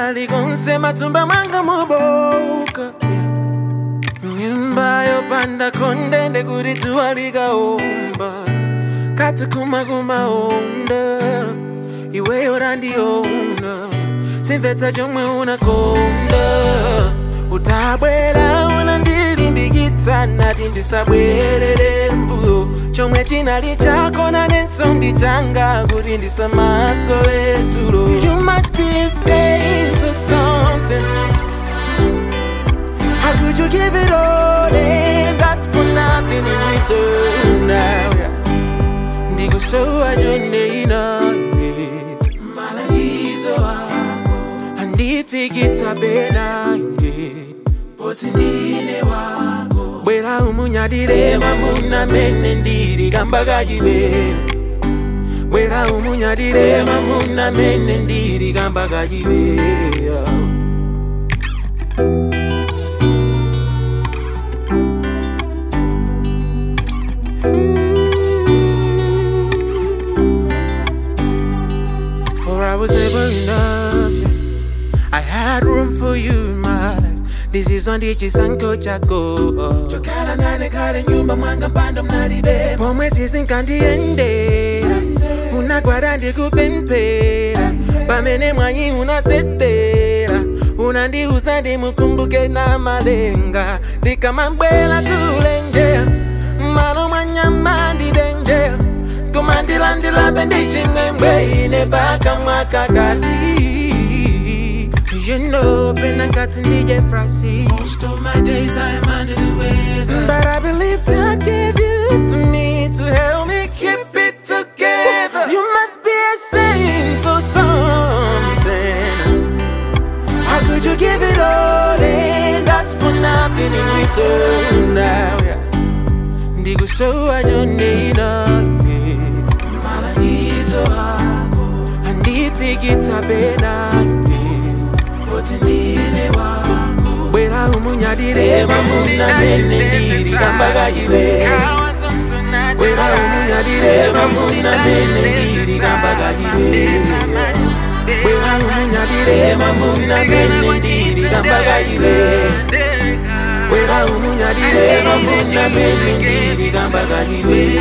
likonse matumba mwanga moboka yeah. nyumba yopanda kondende kuti dzuwa likaomba kati kumakumaonda iweyo randiona simvetsa chomwe unakonda utabwera unandilimbikitsa nati ndisabwerere mbuyo chomwe chinali chako nanenso ndi changa kuti ndisamasowe tulo you must be saying to something how could you give it all and ask for nothing in return now yeah. ndikusowa chonde inane malangizo ako andifikitsa benange poti ndine wako bwera umunyadire mamuna mene ndiri kamba kachibe bwera umunyadire mamuna mene ndiri kamba kachibe For I was never enough. yeah. I had room for you in my life. This is one chisanko chako. Chokala nane kale nyumba mwanga mpanda mnalibe. Pomwe sizinkandiendera. Unagwada ndikupempera. Pamene mwanyi unatetera. Unandiuza ndimukumbuke na malenga. Ndikamabwela kulenjera. Malo mwanyama ndidenjera. kumandilandila bendichimwemwe ine paka mwakakasi You know, been a got in DJ Frosty. Most of my days I am under the weather. But I believe God gave you to me to help me keep it together. You must be a saint or something. How could you give it all and ask for nothing in return now? Yeah. ndikusowa chonde inane malangizo ako andifikitsa benane poti ndine wako bwera umunyadire mamuna mene ndiri kamba kachibe bwera umunyadire mamuna mene ndiri kamba kachibe bwera umunyadire mamuna mene ndiri kamba kachibe bwera umunyadire mamuna mene ndiri kamba kachibe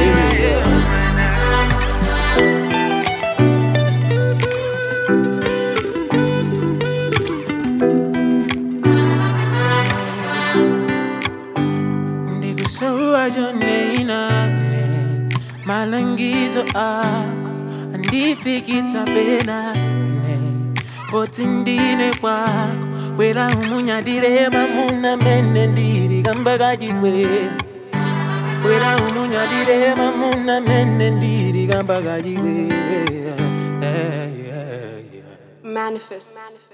ndikusowa chonde inane malangizo ako andifikitsa benane poti ndine kwako bwera umunyadire mamuna mene ndiri kamba kachibwe bwera umunyadire mamuna mene ndiri kamba kachibwe Manifest.